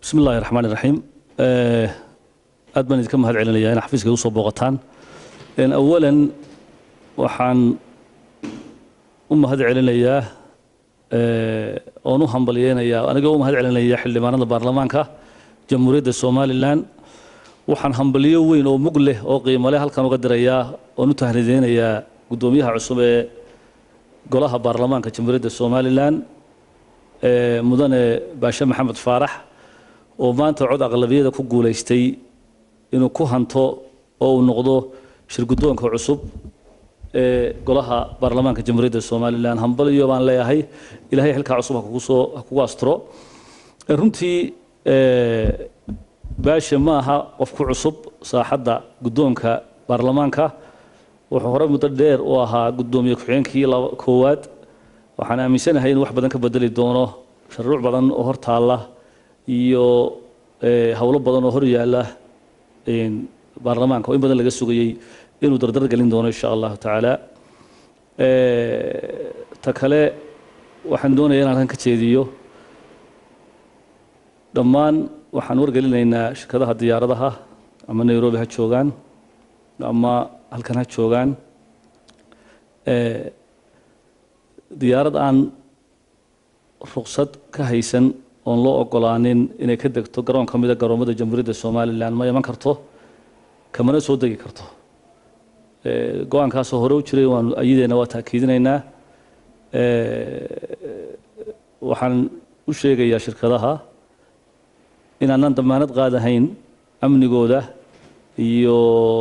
bismi illaahi raxmaan iraxiim aad baan idinka mahad celinayaa in xafiiska igu soo booqataan awalan waxaan u mahad celinayaa oon u hambalyeynayaa anigoo u mahad celinaya xildhibaanada baarlamaanka jamhuuriyadda somalilan waxaan hambalyo weyn oo mug leh oo qiimo leh halkan uga dirayaa oon u tahrideynayaa guddoomiyaha cusub ee golaha baarlamaanka jamhuuriyadda somalilan mudane baashe maxamed faarax oo maanta cod aqlabiyada ku guulaystay inuu ku hanto oo uu noqdo shirguddoonka cusub ee golaha baarlamaanka jamhuuriyadda somalilan hambalyo baan leeyahay ilaahay xilkaa cusub ha kugu soo ha kugu asturo runtii baashe ma aha qof ku cusub saaxadda guddoonka baarlamaanka wuxuu hore muddo dheer u ahaa guddoomiye ku-xigeenkii koowaad waxaan aaminsanahay inuu wax badan ka bedeli doono shuruuc badan oo hor taalla iyo howlo badan oo hor yaalla baarlamaanka oo in badan laga sugayey inuu dardar gelin doono insha allahu tacaala ta kale waxaan doonaya inaan halkan ka jeediyo dhammaan waxaan wargelinaynaa shirkadaha diyaaradaha ama nairobi ha joogaan ama halkan ha joogaan diyaarad aan ruqsad ka haysan oon loo ogolaanin inay ka degto garoon ka mida garoomada jamhuuriyadda somalilan ma iman karto kamana soo degi karto go-aankaasoo hore u jiray waanu ayadeena waa taakiidinaynaa waxaan u sheegayaa shirkadaha inaanaan damaanad qaadahayn amnigooda iyo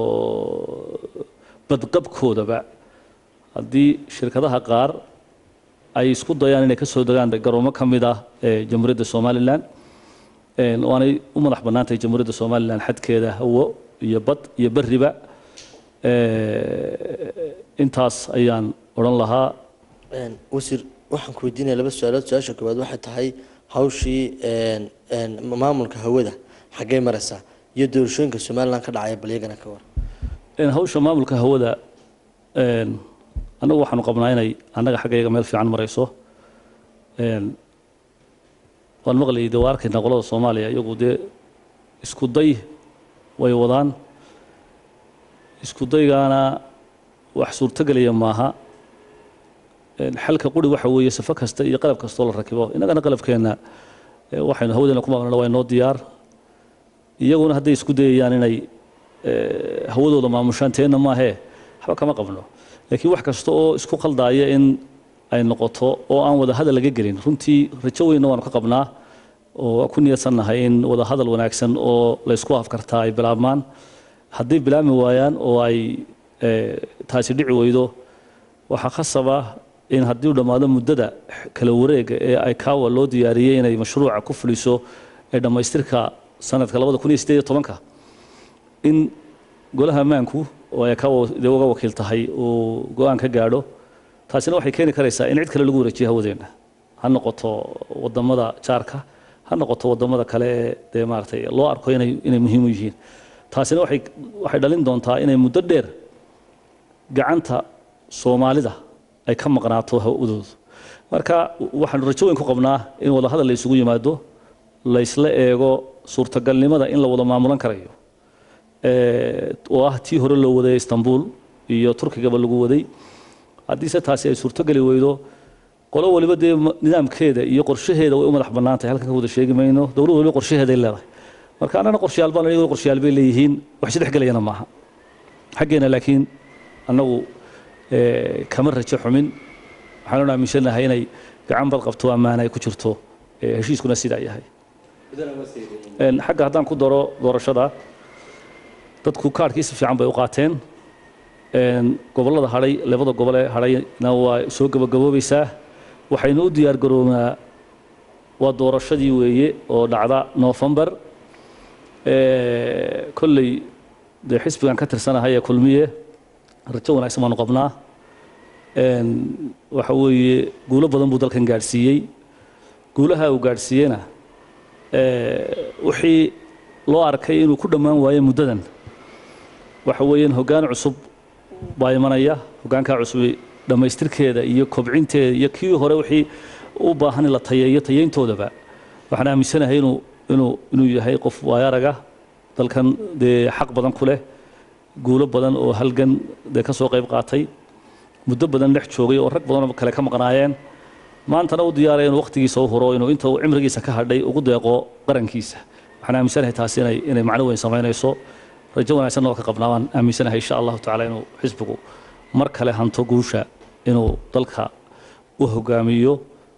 badqabkoodaba haddii shirkadaha qaar ay isku dayaan inay ka soo degaan garoomo ka mid ah ee jamhuuriyadda somalilan waanay u madax bannaantahay jamhuuriyadda somalilan xadkeeda hawo iyo bad iyo beriba intaas ayaan odhan lahaa wasiir waxaan ku weydiinaya laba su-aalood su-aasha koowaad waxay tahay hawshii maamulka hawada xaggey maraysaa iyo doorashooyinka somalilan ka dhacaya balyagana ka war hawsha maamulka hawada annagu waxaanu qabnaa inay annaga xaggayaga meel fiican marayso waan maqlayay dee waa arkaynaa qolada soomaaliya iyagu dee isku day way wadaan isku daygaana wax suurtogelaya maaha xalka quri waxa weeye safo kasta iyo qalab kastoo la rakibo innagana qalabkeenna waxaynu hawadeena ku maamulna waa inoo diyaar iyaguna hadday isku dayayaan inay hawadooda maamushaan teenna maahee waxba kama qabno laakiin wax kasta oo isku qaldaaya in ay noqoto oo aan wada hadal laga gelin runtii rajo weynna waanu ka qabnaa oo ku niyadsannahay in wada hadal wanaagsan oo laysku afkartaa ay bilaabmaan hadday bilaabmi waayaan oo ay taasi dhici weydo waxaa khasaba in haddii u dhammaado muddada kala wareega ee ay kaawa loo diyaariyey inay mashruuca ku fuliso ee dhammaystirka sanadka labada kun iyo sideed iyo tobanka in golaha ammaanku oo ay kaawa dee uga wakiil tahay uu go-aan ka gaadho taasina waxay keeni karaysaa in cid kale lagu wareejiyo hawadeenna ha noqoto wadamada jaarka ha noqoto wadamada kale ee dee maaragtay loo arko inay inay muhiim u yihiin taasina waxay waxay dhalin doontaa inay muddo dheer gacanta soomaalida ay ka maqnaato hawadoodu marka waxaanu rajo weyn ku qabnaa in wada hadal la isugu yimaado laysla eego suurtagalnimada in la wada maamulan karayo oo ah tii hore loo waday istanbul iyo turkigaba lagu waday haddiise taasi ay suurtogeli weydo qolo waliba dee nidaamkeeda iyo qorshaheeda way u madax bannaan tahay halkan ka wada sheegi mayno dowlad waliba qorshaheeday leedahay marka annana qorshayaal baan iyagoo qorshayaal bay leeyihiin wax isdhex gelayana maaha xaggeena laakiin annagu kama rajo xumin waxaanu aaminsanahay inay gacan bad qabto ammaana ay ku jirto heshiiskuna sidaa yahay xagga haddaan ku daro doorashada dadku kaarhkii si fiican bay u qaateen gobollada hadhay labada gobol ee hadhayna waa soo gabagaboobaysaa waxaynu u diyaar garoonaa waa doorashadii weeye oo dhacda noofembar kolley dee xisbigan ka tirsanahay ee kulmiye rajo wanaagsan baanu qabnaa waxa weeye guulo badan buu dalkan gaadhsiiyey guulaha uu gaadhsiiyena wixii loo arkay inuu ku dhammaan waayo muddadan waxa weeyaan hoggaan cusub baa imanaya hoggaankaa cusub dhammaystirkeeda iyo kobcinteeda iyo kii hore wixii u baahan in la tayeeyo tayeyntoodaba waxaan aaminsanahay inuu inuu inuu yahay qof waayaraga dalkan dee xaq badan ku leh guulo badan oo halgan dee ka soo qayb qaatay muddo badan dhex joogay oo rag badan oo kale ka maqnaayeen maantana u diyaaraya inuu waqtigiisa u huro inuu inta uu cimrigiisa ka hadhay ugu deeqo qarankiisa waxaan aaminsanahay taasi inay inay macno weyn samaynayso rajo wanaagsan oo ka qabnaa waan aaminsanahay insha allahu tacaala inuu xisbigu mar kale hanto guusha inuu dalka u hogaamiyo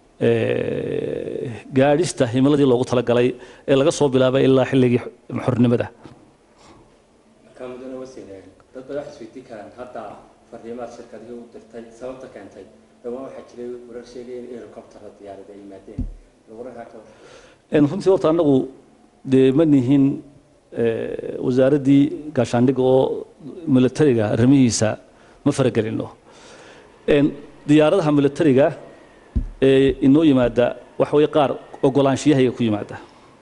gaadhista himiladii loogu talagalay ee laga soo bilaabay ilaa xilligii xornimada markaa mudane wasiir dad badan waxay isweydiin karaan hadda fariimaad shirkadihii u dirtay sababta keentay dhawaan waxaa jiray warar sheegaya in helicoptera diyaarada ay yimaadeen wararkaa ka runtii horta annagu dee ma nihin wasaaraddii gaashaandhigga oo militariga arrimihiisa ma faragelino diyaaradaha militariga ee inoo yimaada waxa weye qaar ogolaanshiyahayaga ku yimaada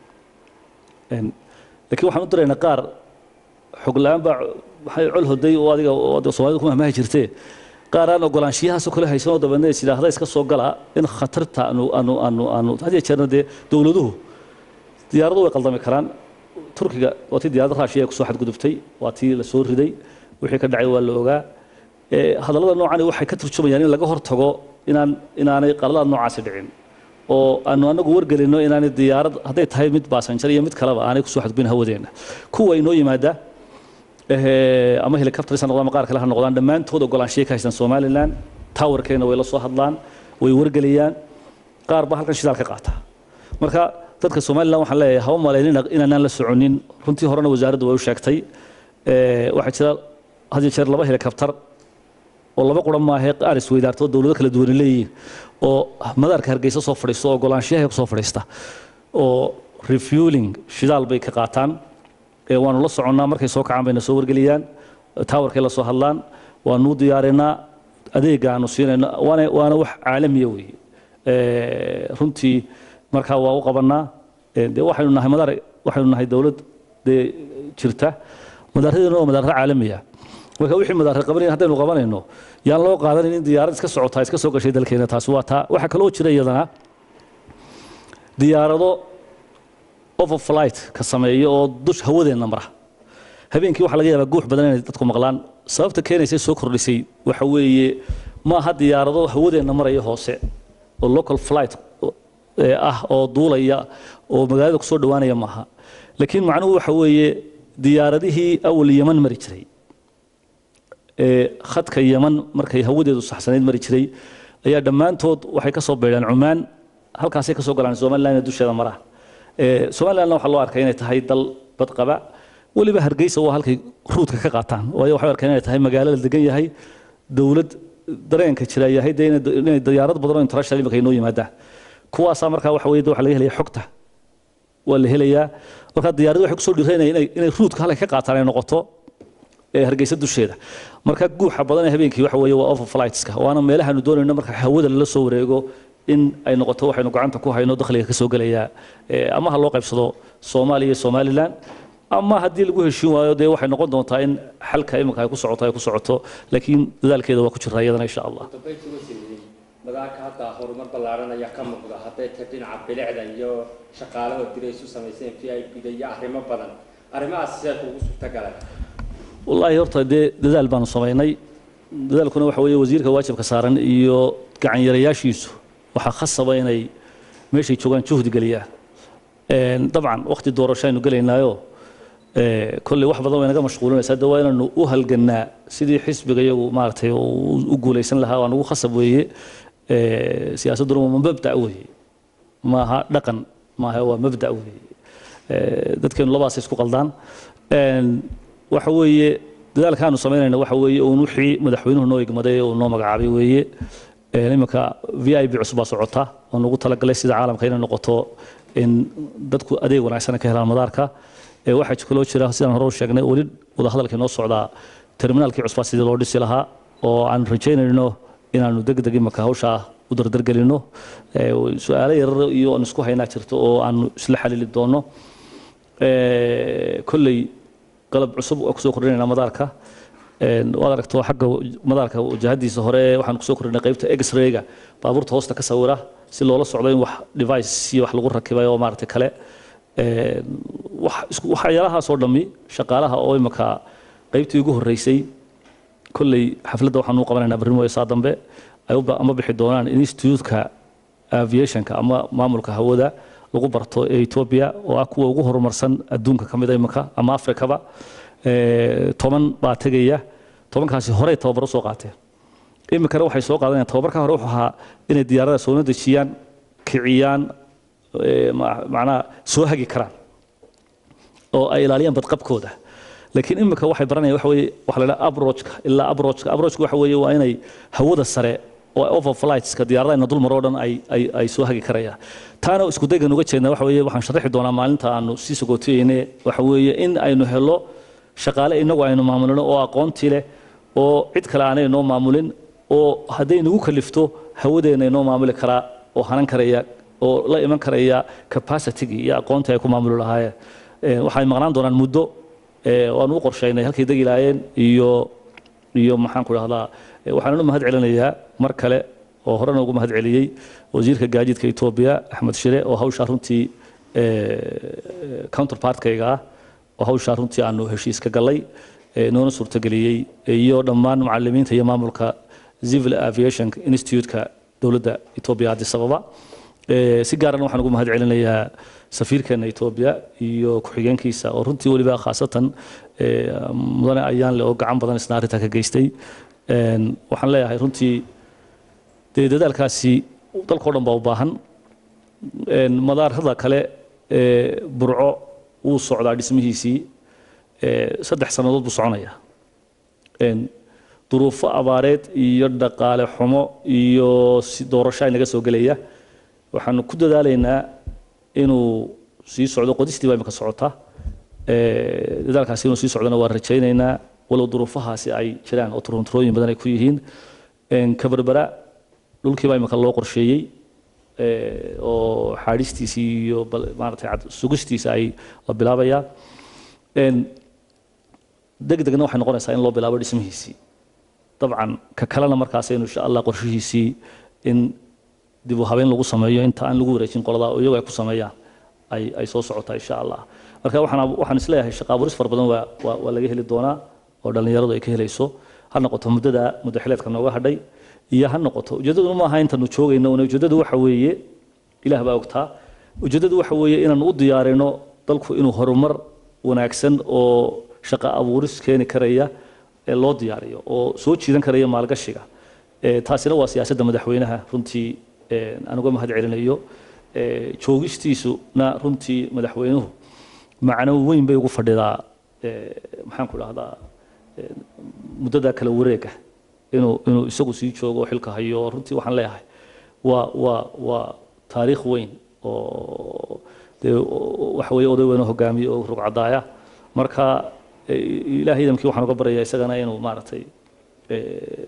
laakiin waxaan u diraynaa qaar xog la-aan baa waxay col hoday oo adiga oo soomaalida ku mahmahi jirtee qaar aan ogolaanshiyahaasoo kale haysan oo dabeedna is idhaahda iska soo gala in khatarta aanu aanu aanu aanu had iyo jeerna dee dowladuhu diyaaradu way qaldami karaan turkiga waa tii diyaaradda raashiya kusoo xadgudubtay waa tii la soo riday wixii ka dhacay waa la ogaa hadallada noocani waxay ka turjumayaan in laga hortago inaan inaanay qaladaad noocaasi dhicin oo aanu anagu wargelino inaanay diyaarad hadday tahay mid baasanjar iyo mid kaleba aanay kusoo xadgudbin hawadeenna kuwa inoo yimaada ama helicopters ha noqdaan ama qaar kale ha noqdaan dhammaantood ogolaanshiya ka haystaan somaliland towerkeena way la soo hadlaan way wargeliyaan qaar baa halkan shidaal ka qaata marka dadka somaliland waxaan leeyahay haba malaynina inaanaan la soconin runtii horena wasaaraddu way u sheegtay waxaa jira had iyo jeer laba helicopter oo laba quran maahe qaar isweydaarto dowlado kala duwan leeyihiin oo madaarka hargeysa soo fadhiisto oo ogolaanshiyaha kusoo fadhiista oo refueling shidaal bay ka qaataan waanu la soconnaa markay soo kacaan bayna soo wargeliyaan towerkay la soo hadlaan waanu diyaarinaa adeega aanu siinayno waana waana wax caalamiya weeye runtii markaa waa u qabanaa dee waxaynu nahay madaar waxaynu nahay dowlad dee jirta madaaradeena waa madaarada caalamiya marka wixii madaarad qabanaya haddaynu qabanayno yaan loo qaadanin in diyaarad iska socotaa iska soo gashay dalkeena taasi waa taa waxaa kaloo jira iyadana diyaarado overflight ka sameeya oo dush hawadeenna mara habeenkii waxaa laga yaabaa guux badan inay dadku maqlaan sababta keenaysa soo kordhisay waxa weeye ma aha diyaarado hawadeenna maraya hoose oo local flight ah oo duulaya oo magaalada kusoo dhowaanaya maaha laakiin macnuhu waxa weeye diyaaradihii awal yeman mari jiray ee khadka yeman markay hawadeedu saxsanayd mari jiray ayaa dhammaantood waxay ka soo beedhaan cumaan halkaasay ka soo galaan somaliland dusheeda mara somalilandna waxaa loo arkay inay tahay dal badqaba weliba hargeysa waa halkay ruudka ka qaataan waayo waxay arkeen inay tahay magaalo la degan yahay dowlad dareenka jira yahay dee inay diyaarad badan oo international imika inoo yimaadaan kuwaasaa markaa waxa weye waxa laga helaya xogta waa la helayaa markaa diyaaraddu waxay kusoo dhiiranaya inay inay ruudka halkay ka qaataan ay noqoto ee hargeysa dusheeda marka guuxa badan ee habeenkii waxa weeye waa overflightska waana meelahaanu doonayno marka hawada lala soo wareego in ay noqoto waxaynu gacanta ku hayno dakhliga ka soo gelaya ama ha loo qaybsado soomaaliya iyo somaliland ama haddii lagu heshiin waayo dee waxay noqon doontaa in xalka iminka ay ku socoto ay ku socoto laakiin dadaalkeeda waa ku jiraa iyadana insha allah dambeyntii wasiir madaarka hadda horumar ballaaran ayaa ka muuqda hadday tahay dhinaca bilicda iyo shaqaalaha diray isu samayseen v i p da iyo arrimo badan arrimahaas sidee kuugu suurtagaleen wallaahi horta dee dadaal baanu samaynay dadaalkuna waxa weeye wasiirka waajibka saaran iyo gacanyarayaashiisu waxaa khasaba inay meeshay joogaan juhdi geliyaan dabcan waqti doorasho aynu gelaynaayo kolley wax badan way naga mashquulinaysaa de waa inaanu u halgannaa sidii xisbiga iyagu maaragtay u guulaysan lahaa waa nagu khasab weeye siyaasadduna waa mabda' weeye maaha dhaqan maaha waa mabda' weeye dadkeenu labaas isku qaldaan waxa weeye dadaalkaanu samaynayna waxa weeye uun wixii madaxweynuhu noo igmaday uu noo magacaabay weeye iminka v i b cusub baa socota oo nagu talagalay sida caalamka inay noqoto in dadku adeeg wanaagsan ka helaan madaarka waxaa kaloo jira sidaan hore u sheegnay weli wadahadalkii noo socdaa terminaalkii cusbaa sidii loo dhisi lahaa oo aan rajaynayno inaanu degdeg imika hawshaa u dardargelino su-aalo yarar iyo aan isku haynaa jirto oo aanu isla xalili doono kolley qalab cusub waa kusoo kordhinayna madaarka waad aragto xagga madaarka wajahadiisa hore waxaan kusoo kordhinay qaybta x-rayga baabuurta hoosta ka sawira si loola socdo in wax device iyo wax lagu rakibay oo maaragtay kale Een, wax- isku- waxyaalahaasoo dhammi shaqaalaha oo imika qaybtii ugu horreysay kolley xafladda waxaan u qabanaynaa barrimo saa dambe ay u ba- ama bixi doonaan institutka aviationka ama maamulka hawada lagu barto ee etoobiya oo ah kuwa ugu horumarsan adduunka ka mida imika ama afrikaba Ee, toban baa tegaya tobankaasi horey tababaro soo qaateen iminkana waxay soo qaadanayaan tababarka hore wuxuu ahaa inay diyaarada soo dejiyaan kiciyaan ee, ma- macnaha soo hagi karaan oo ay ilaaliyaan badqabkooda laakiin imika waxay baranayaan waxa weeye waxa la dhaha abrojka ilaa abrojka abrojka waxa weeye waa inay hawada sare oo overflightska diyaaradayna dul maroo dhan ay ay ay soo hagi karayaan taana isku daygan uga jeednaa waxa weeye waxaan sharaxi doonaa maalinta aanu sii sogootiyeyne waxa weeye in aynu helo shaqaale inagu aynu maamulino oo aqoontii leh oo cid kale aanay noo maamulin oo hadday nagu kalifto hawadeena inoo maamuli karaa oo hanan karaya oo la iman karaya capacity iyo aqoontii ay ku maamuli lahaayeen Ee, waxay maqnaan doonaan muddo ee, waanu u qorshaynay halkay degi lahaayeen iyo iyo maxaan ku dhahdaa ee, waxaan u mahad celinayaa mar kale oo horena ugu mahad celiyey wasiirka gaadiidka etoobiya axmed shire oo hawshaa runtii ee, counterpartkayga ah oo hawshaa runtii aanu heshiis ka gallay ee, noona suurtageliyey iyo dhammaan macalimiinta iyo maamulka civil aviation institute-ka dowladda etoobiya addis ababa Ee, si gaarana waxaan ugu mahad celinayaa safiirkeena etoobiya iyo ku-xigeenkiisa oo runtii weliba khaasatan ee, mudane ayaan leh oo gacan badan isna arrintaa ka geystay Een, waxaan leeyahay runtii dee dadaalkaasi dalkao dhan baa u baahan Een, madaarada kale ee, burco wuu socdaa dhismihiisii ee, saddex sannadood buu soconayaa Een, duruufo abaareed iyo dhaqaale xumo iyo si doorasho ay naga soo gelaya waxaanu ku dadaalaynaa inuu sii socdo qodistii baa imika socota Ee, dadaalkaasi inuu sii socdona waan rajaynaynaa walow duruufahaasi ay jiraan oo turunturooyin badan ay ku yihiin Een, kabarbara dhulkii baa imika loo qorsheeyey ee, oo xaadhistiisii iyo bal- maaragtay cad- sugistiisa ay la bilaabayaa Een, degdegna waxay noqonaysaa in loo bilaabo dhismihiisii dabcan ka kalena markaasaynu insha allah qorshihiisii in dib u habeyn lagu sameeyo inta aan lagu wareejin qolada oo iyagu ay ku sameeyaan ay ay soo socotaa insha allah marka waxaan waxaan isleeyahay shaqa abuuris fara badan waa waa waa laga heli doonaa oo dhallinyaradu ay ka helayso ha noqoto muddada muddo xileedka nooga hadhay iyo ha noqoto ujeeddadu ma aha intanu joogayno una ujeeddadu waxa weeye ilaah baa ogtaa ujeeddadu waxa weeye inaanu u diyaarino dalku inuu horumar wanaagsan oo shaqa abuuris keeni karaya ee loo diyaariyo oo soo jiidan karaya maalgashiga Ee, taasina waa siyaasadda madaxweynaha runtii ee, aan uga mahad celinayo Ee, joogistiisuna runtii madaxweynuhu macno weyn bay ugu fadhidaa ee, maxaan ku dhahdaa ee, muddada kala wareega inuu inuu isagu sii joogo oo xilka hayo runtii waxaan leeyahay waa waa waa taariikh weyn oo dee o- waxa weeye oday weyn oo hogaamiye oo rugcadaaya marka ee, ilaahay idamkii waxaan uga baryayaa isagana inuu maaragtay ee,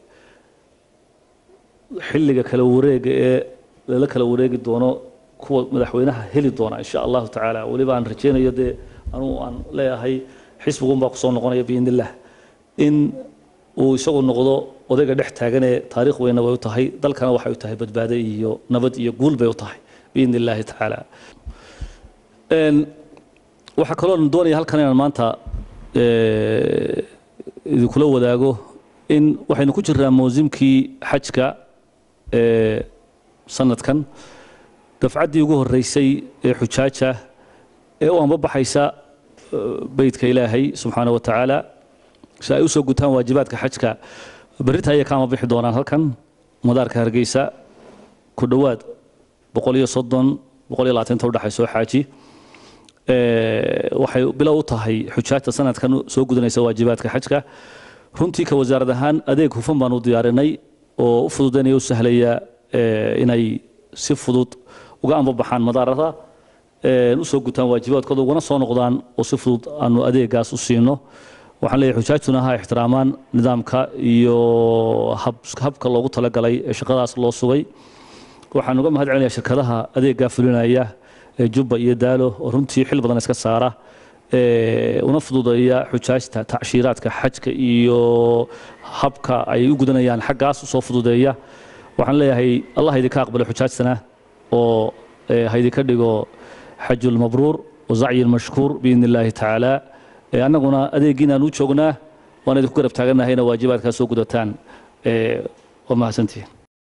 xilliga kala wareega ee lala kala wareegi doono kuwa madaxweynaha heli doona insha allahu tacaala weliba aan rajaynayo dee anugu aan leeyahay xisbigun baa kusoo noqonaya biidn illah in uu isagu noqdo odayga dhex taaganee taariikh weynna way u tahay dalkana waxay u tahay badbaado iyo nabad iyo guul bay u tahay biidn illaahi tacaala Een, waxaa kaloo doonaya halkan inaan maanta ee, idinkula wadaago in waxaynu ku jirnaa mawsimkii xajka ee sanadkan dafcaddii ugu horreysay ee xujaaja ee u anbabaxaysa ee, beydka ilaahay subxaana wa tacaala si ay u soo gutaan waajibaadka xajka berrinta ayay ka anbabixi doonaan halkan madaarka hargeysa ku dhowaad boqol iyo soddon boqol iyo labaatanta udhexaysa oo xaaji Ee, waxay bilow u tahay xujaajta sanadkan soo gudanaysa waajibaadka xajka runtii ka wasaarad ahaan adeeg hufan baan u diyaarinay oo u fududaynaya u sahlaya ee, inay si fudud uga anbabaxaan madaarada ee, u soo gutaan waajibaadkooda ugana soo noqdaan oo si fudud aanu adeegaas u siino waxaan leeyahay xujaajtuna ha ixtiraamaan nidaamka iyo hab- habka loogu talagalay ee shaqadaas loo sugay waxaan uga mahad celinayaa shirkadaha adeeggaa fulinaya ee jubba iyo daalo oo runtii xil badan iska saara ee, una fududeeya xujaajta tacshiiraadka xajka iyo habka ay u gudanayaan xaggaas usoo fududeeya waxaan leeyahay allah idinka aqbalo xujaajtana oo ee, ha idinka dhigo xajul mabruur وزعي المشكور بإذن الله تعالى إيه، أننا أديقنا نوشوغنا وأنا ذكر بتاعنا هنا واجبات كاسوق دوتان إيه، وما سنتي